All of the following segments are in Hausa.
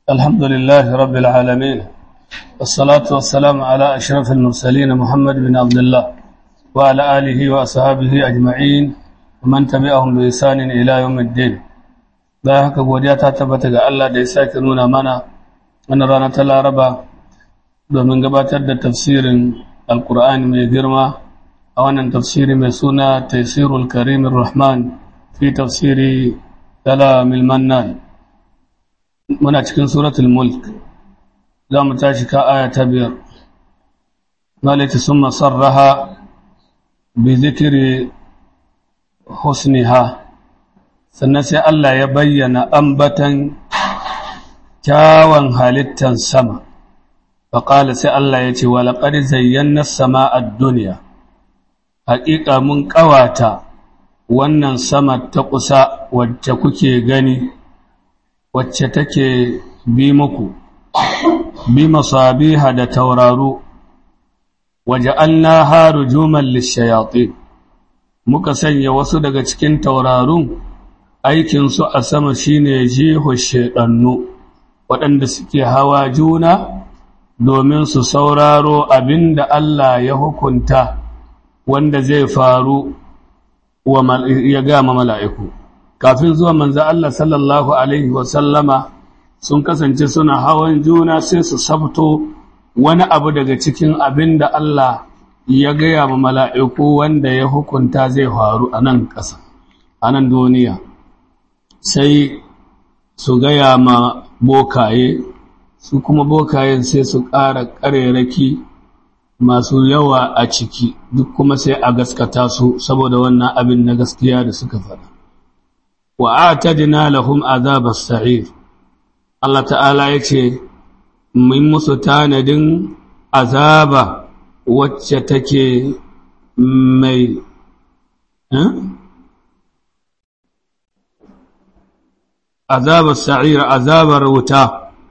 الحمد لله رب العالمين والصلاة والسلام على أشرف المرسلين محمد بن عبد الله وعلى آله وأصحابه أجمعين ومن تبعهم بإحسان إلى يوم الدين bayan haka godiya ta tabbata ga Allah da ya sake nuna mana wannan rana ta Laraba domin gabatar da tafsirin Alkur'ani mai girma a wannan tafsiri mai suna Taysirul Karim Rahman fi tafsiri Kalamil Mannan muna cikin suratul Mulk za mu tashi ka aya ta biyar malaka summa sarraha bi zikri husniha sannan sai Allah ya bayyana ambatan kyawun halittan sama faƙala sai Allah ya ce walaƙar zayyana sama a duniya haƙiƙa mun ƙawata wannan sama ta kusa wacce kuke gani wacce take bi muku bi masabiha da tauraro waje an na haru juman lishayatin muka sanya wasu daga cikin taurarun aikinsu a sama shine jiho shaɗannu waɗanda suke hawa juna domin su sauraro abin da Allah ya hukunta wanda zai faru ya gama mala'iku kafin zuwa manza Allah sallallahu Alaihi wasallama sun kasance suna hawan juna sai su sabto wani abu daga cikin abin da Allah ya gaya ma mala'iku wanda ya hukunta zai faru a nan ƙasa a nan duniya sai su gaya ma bokaye su kuma bokayen sai su ƙara ƙarerake masu yawa a ciki duk kuma sai a gaskata su saboda wannan abin na gaskiya da suka faɗa wa atadna lahum azabas sa'ir Allah ta'ala yace mun musu tanadin azaba wacce take mai azabar sa'ira azabar wuta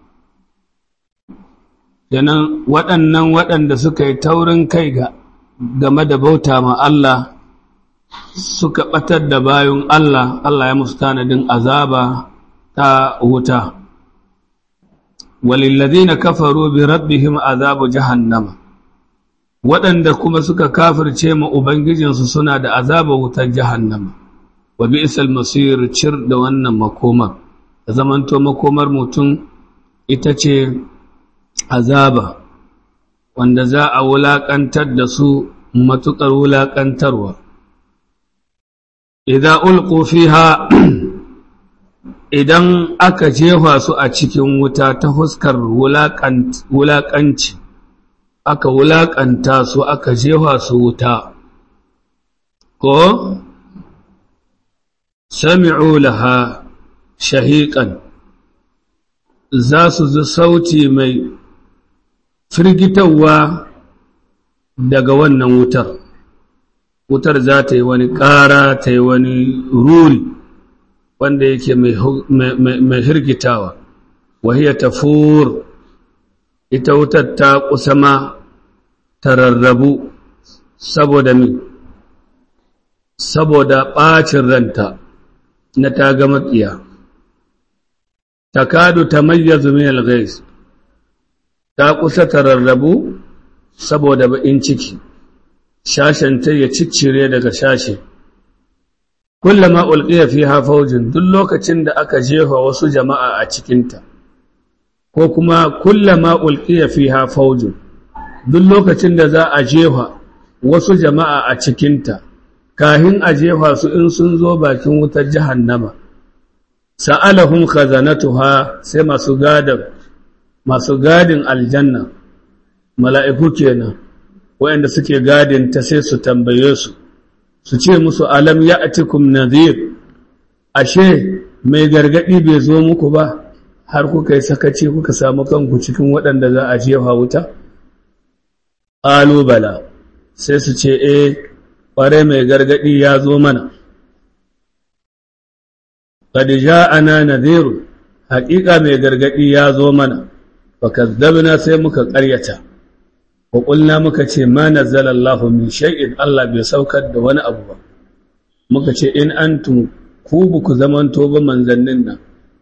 yanan waɗannan waɗanda suka yi taurin kai ga game da bauta ma Allah suka ɓatar da bayan Allah Allah ya musu tanadin azaba ta wuta walillazina kafaru bi rabbihim azabu jahannama waɗanda kuma suka kafirce ma ubangijinsu suna da azaba wutar jahannama wa bi'sal masir cir da wannan makomar da zamanto makomar mutum ita ce azaba wanda za a wulaƙantar da su matuƙar wulaƙantarwa idan ulqu fiha idan aka jefa su a cikin wuta ta huskar wulaƙanci aka wulaƙanta su aka jefa su wuta ko sami'u laha shahiƙan za su ji sauti mai firgitarwa daga wannan wutar wutar za ta yi wani ƙara ta yi wani ruri wanda yake mai hirgitawa wahiyar tafur ita wutar ta kusa ma ta rarrabu saboda mi saboda ɓacin ranta na ta ga maƙiya takadu tamayyazu min al-ghais ta kusa ta rarrabu saboda baƙin ciki shashen ta ya ciccire daga shashe kullama ulqiya fiha fawjun duk lokacin da aka jefa wasu jama'a a cikinta ko kuma kullama ulqiya fiha fawjun duk lokacin da za a jefa wasu jama'a a cikinta kahin a jefa su in sun zo bakin wutar jahannama sa'alahum khazanatuha sai masu gadin masu gadin aljanna mala'iku kenan wayanda suke gadin ta sai su tambaye su su ce musu alam ya'tikum nadhir ashe mai gargadi bai zo muku ba har kuka yi sakaci kuka samu kanku cikin waɗanda za a jefa wuta bala sai su ce eh ƙware mai gargadi ya zo mana qad ja'ana nadhir haƙiƙa mai gargadi ya zo mana fa kazzabna sai muka ƙaryata wa qulna muka ce ma nazzala Allahu min shay'in Allah bai saukar da wani abu ba muka ce in antum ku buku zamanto ba manzannin nan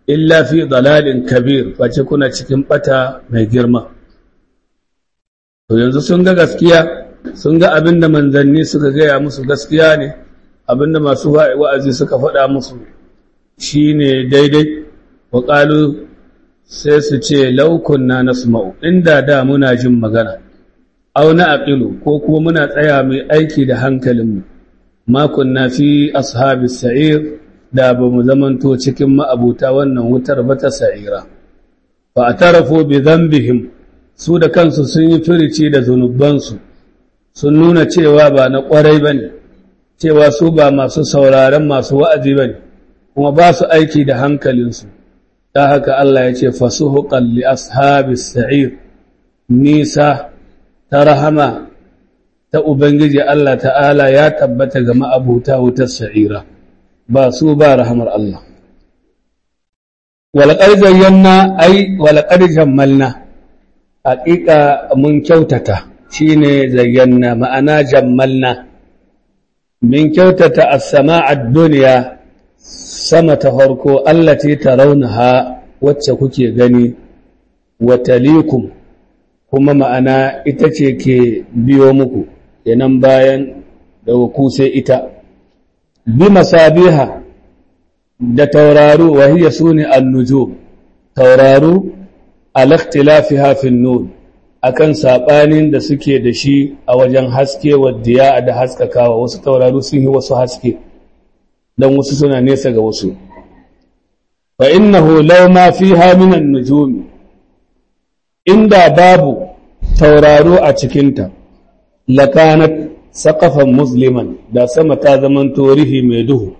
illa fi dalalin kabir face kuna cikin bata mai girma to yanzu sun ga gaskiya sun ga abinda manzanni suka gaya musu gaskiya ne abinda masu wa'azi suka faɗa musu shine daidai wa qalu sai su ce laukunna nasma'u inda da muna jin magana aw na aqilu ko kuma muna tsaya mai aiki da hankalinmu ma kunna fi ashabis sa'ir da ba mu zamanto cikin ma'abuta wannan wutar ba ta sa'ira fa atarafu bi dhanbihim su da kansu sun yi firici da zunubansu sun nuna cewa ba na kwarai bane cewa su ba masu sauraron masu wa'azi bane kuma ba su aiki da hankalinsu ta haka Allah ya ce fasuhuqan li ashabis sa'ir nisa ta rahama ta ubangiji Allah ta'ala ya tabbata ga ma'abuta wutar sa'ira ba su ba rahamar Allah walaqad zayyana ai walaqad jammalna haqiqa mun kyautata shine zayyana ma'ana jammalna min kyautata as-sama'a ad-dunya sama ta farko allati tarawnaha wacce kuke gani wa talikum kuma ma'ana ita ce ke biyo muku yanan bayan da ku sai ita bi masabiha da tauraru wa hiya suni an-nujum tauraru al-ikhtilafiha fi an-nur akan sabanin da suke da shi a wajen haske wa diya da haskakawa wasu tauraru sun yi wasu haske dan wasu suna nesa ga wasu fa innahu law ma fiha min an-nujum inda babu tauraro a cikinta lakanat saqafan musliman da sama ta zaman torihi mai duhu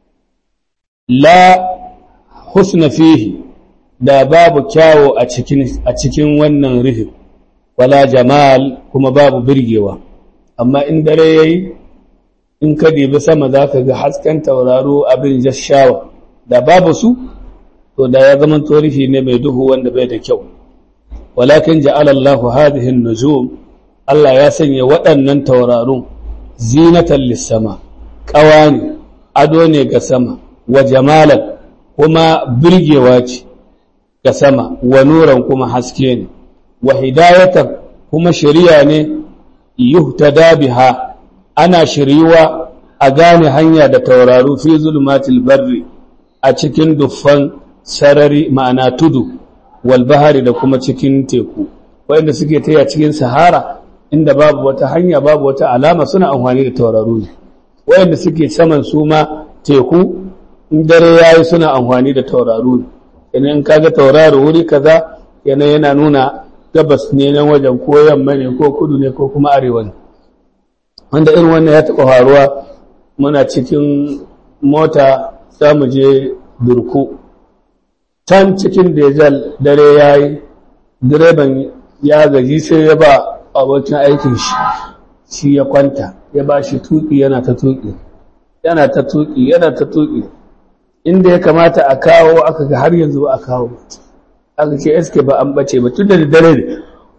la husna fihi da babu kyawo a cikin a cikin wannan rihin wala jamal kuma babu birgewa amma in dare yayi in ka dibi sama zaka ga hasken tauraro abin jashawa da babu su to da ya zaman torihi ne mai duhu wanda bai da kyau walakin ja'ala Allahu hadhihi an-nujum Allah ya sanya waɗannan taurarun zinatan lis-sama qawani ado ne ga sama wa jamalan kuma birgewa ce ga sama wa nuran kuma haske ne wa hidayatan kuma shari'a ne yuhtada biha ana shiriwa a gane hanya da tauraru fi zulmatil barri a cikin duffan sarari ma'ana tudu walbahari da kuma cikin teku wanda suke taya cikin sahara inda babu wata hanya babu wata alama suna amfani da tauraru ne wanda suke saman su ma teku in dare yayi suna amfani da tauraru ne idan kaga tauraro wuri kaza yana yana nuna gabas ne nan wajen ko yamma ne ko kudu ne ko kuma arewa ne wanda irin wannan ya taɓa faruwa muna cikin mota za mu je durku can cikin dejal dare ya yi direban ya gaji sai ya ba abokin aikin shi shi ya kwanta ya ba shi tuki yana ta tuki yana ta tuki yana ta tuki inda ya kamata a kawo aka ga har yanzu ba a kawo aka ce eske ba an bace ba tun da dare ne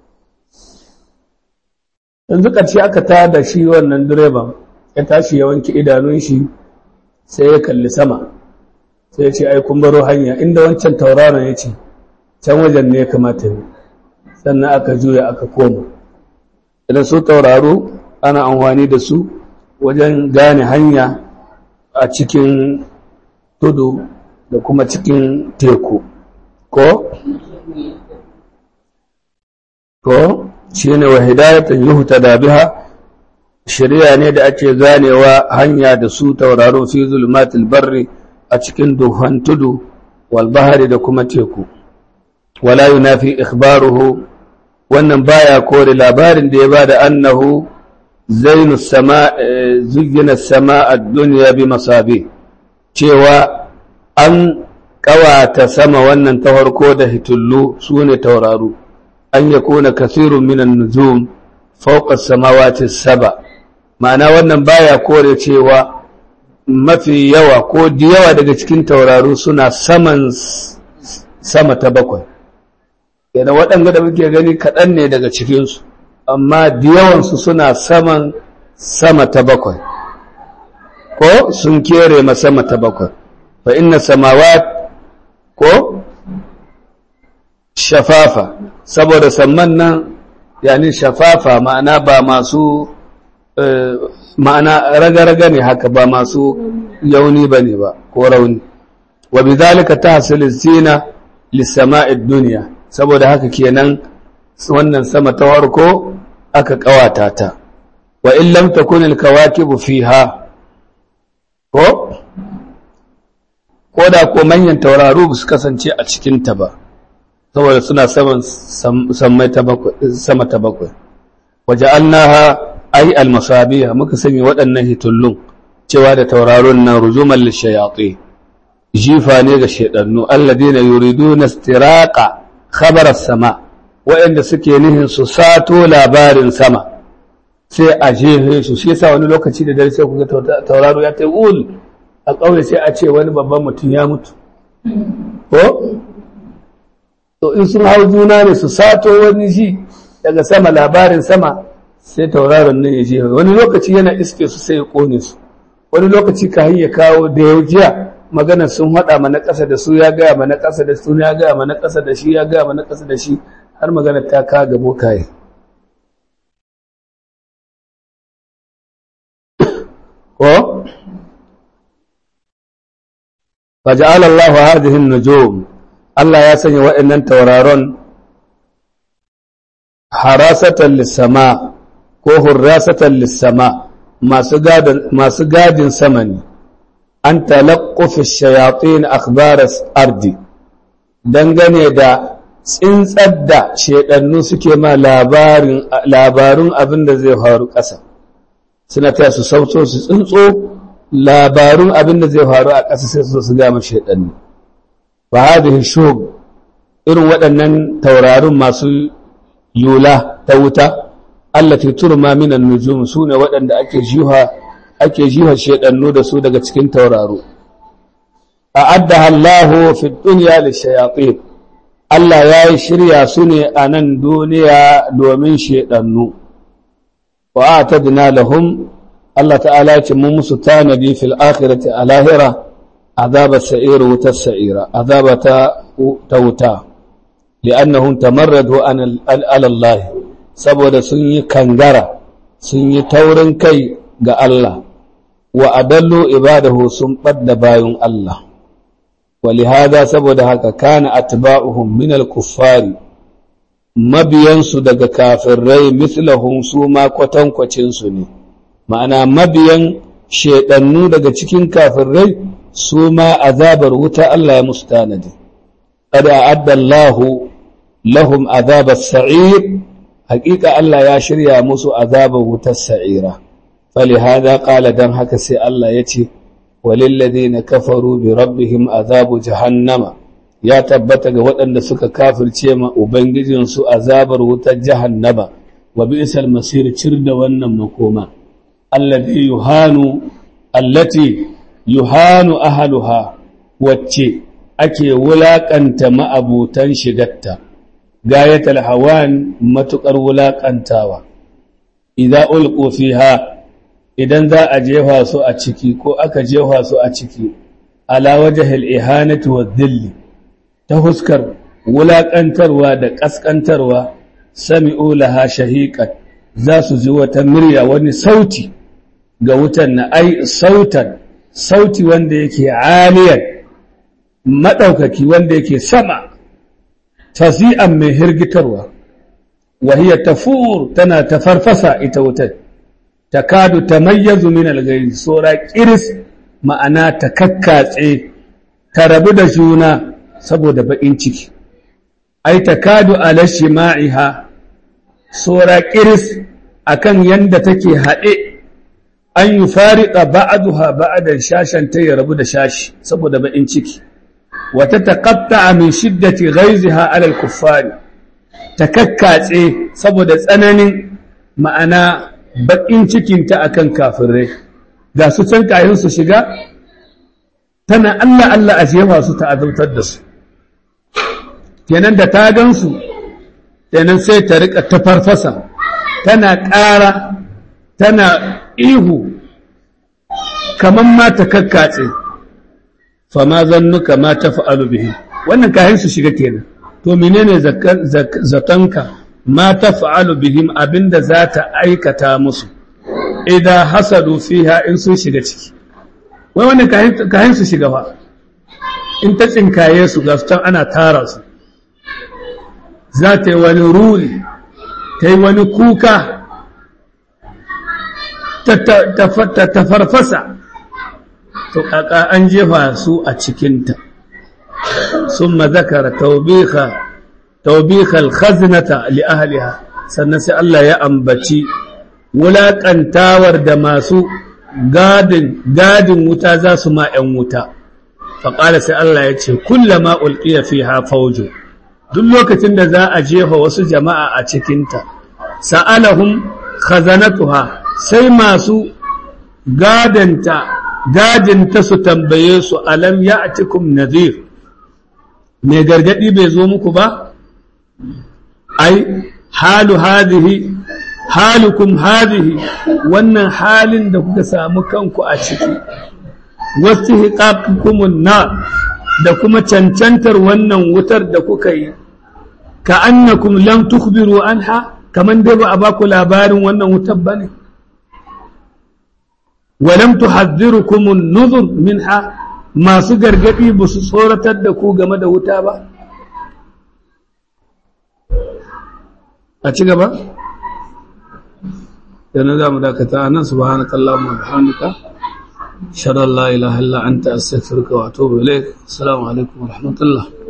yanzu ƙarshe aka ta da shi wannan direban ya tashi ya wanke idanun shi sai ya kalli sama sai ya ce ai kun baro hanya inda wancan tauraron ya ce can wajen ne ya kamata ne sannan aka juya aka koma idan su tauraro ana amfani da su wajen gane hanya a cikin tudu da kuma cikin teku ko ko shine wa hidayatan yuhtada biha shari'a ne da ake ganewa hanya da su tauraro fi zulmatil barri a cikin duhan tudu wal bahari da kuma teku wala yunafi ikhbaruhu wannan baya kore labarin da ya bada annahu zainu sama zuyyina sama ad-dunya bi masabi cewa an kawata sama wannan ta farko da hitullu sune tauraro an yakuna kathirun minan nujum fawqa as-samawati as-saba ma'ana wannan baya kore cewa mafi yawa ko da yawa daga cikin tauraro suna saman sama ta bakwai yana waɗanda da muke gani kaɗan ne daga cikinsu amma da yawansu suna saman sama ta bakwai ko sun kere ma sama ta bakwai fa inna samawat ko shafafa saboda samman nan yani shafafa ma'ana ba masu ma'ana raga-raga ne haka ba masu yauni ba ne ba ko rauni wa bi zalika tahsil zina lissama'id duniya saboda haka kenan wannan sama ta farko aka kawata ta wa in lam takun al kawakibu fiha ko ko da ko manyan tauraro ba su kasance a cikin ta ba saboda suna saman sama ta bakwai waje annaha ai almasabiha muka sanya waɗannan hitullun cewa da tauraron nan rujuman lishayatsi jifa ne ga shaidannu alladina yuriduna istiraqa khabar sama waɗanda suke nihin su sato labarin sama sai a jefe su shi yasa wani lokaci da dare sai kuga tauraro ya ta ul a ƙauye sai a ce wani babban mutum ya mutu ko to in sun hau juna ne su sato wani ji daga sama labarin sama sai tauraron nan ya je wani lokaci yana iske su sai ya kone su wani lokaci ka ya kawo da yau jiya magana sun haɗa mana ƙasa da su ya gaya mana ƙasa da su ya gaya mana ƙasa da shi ya gaya mana ƙasa da shi har magana ta ka ga bokaye ko faja'ala Allahu hadhihi an-nujum Allah ya sanya waɗannan tauraron harasatan lissama ko hurrasatan lissama masu gadin sama ne an talakkufi shayatin akhbaras ardi dangane da tsintsar da shaidannu suke ma labarun abin da zai faru ƙasa suna ta su sauto su tsintso labarun abin da zai faru a ƙasa sai su su gama shaidannu fa hadhihi shub irin waɗannan taurarin masu yula ta wuta allati turma min an-nujum sune waɗanda ake jiha ake jiha shedannu da su daga cikin tauraro a'addaha Allahu fi dunya lishayatin Allah ya yi shirya su ne a nan duniya domin shedannu wa atadna lahum Allah ta'ala ya ce mu musu tanadi fil akhirati a lahira azaba sa'ir wutar sa'ira azaba ta wuta li'annahum tamarradu ala Allah saboda sun yi kangara sun yi taurin kai ga Allah wa adallu ibadahu sun ɓadda bayan Allah walihada saboda haka kana atba'uhum min al-kuffari mabiyansu daga kafirai mislahum su ma kwatankwacin su ne ma'ana mabiyan shedannu daga cikin kafirai su ma azabar wuta Allah ya musu tanadi qad a'adda Allahu lahum azabar sa'ir haƙiƙa Allah ya shirya musu azabar wutar sa'ira falihada ƙala don haka sai Allah ya ce walilladina kafaru bi rabbihim azabu jahannama ya tabbata ga waɗanda suka kafirce ma ubangijinsu azabar wutar jahannama wa bi'sal masir cir da wannan makoma allati yuhanu allati yuhanu ahluha wacce ake wulaƙanta ma'abutan shigatta gayatal hawan matuƙar wulaƙantawa idza ulqu fiha idan za a jefa su a ciki ko aka jefa su a ciki ala wajhil ihanati wa dhilli ta huskar wulaƙantarwa da ƙasƙantarwa sami'u laha shahiqan za su ji wata murya wani sauti ga wutan na ai sautan sauti wanda yake aliyan maɗaukaki wanda yake sama tafi'an mai hirgitarwa wahiyar tafur tana ta farfasa ita wutar ta kadu ta mayyazu min algairi sora kiris ma'ana ta kakkatse ta rabu da juna saboda baƙin ciki ai ta kadu ala shima'iha sora kiris akan yanda take haɗe an yi fariƙa ba'aduha ba'adan shashen ta ya rabu da shashi saboda baƙin ciki wata taƙatta min shiddati ghaiziha alal kuffari ta kakkatse saboda tsananin ma'ana baƙin cikinta akan kafirai ga su can kayan su shiga tana Allah Allah a jefa su ta azabtar da su kenan da ta gansu kenan sai ta rika ta farfasa tana ƙara tana ihu kamar ma ta kakkatse fama zannuka ma ta fa'alu bihi wannan kayan su shiga kenan to menene zatonka ma taf'alu bihim abinda za ta aikata musu idan hasadu fiha in sun shiga ciki wai wannan kayan su shiga fa in ta tsinkaye su ga can ana tara su za ta yi wani ruri ta yi wani kuka ta farfasa to kaka an jefa su a cikinta sun mazakara taubikal khazinata li ahliha sannan sai Allah ya ambaci wulaƙantawar da masu gadin gadin wuta za su ma ‘yan wuta faƙala sai Allah ya ce kullama ulqiya fiha fawju duk lokacin da za a jefa wasu jama'a a cikinta sa'alahum khazanatuha sai masu gadanta gadinta su tambaye su alam ya'tikum nadhir me gargadi bai zo muku ba ai halu hadhihi halukum hadhihi wannan halin da kuka samu kanku a ciki wasu hiƙaƙukumun na da kuma cancantar wannan wutar da kuka yi ka annakum lam tukhbiru anha kaman dai ba a baku labarin wannan wutar bane wa lam tuhadhdhirukum an-nuzur minha masu gargadi ba su tsoratar da ku game da wuta ba a ci gaba yana za mu dakata nan subhanakallahumma wa bihamdika أشهد أن لا إله إلا أنت أستغفرك وأتوب إليك السلام عليكم ورحمة الله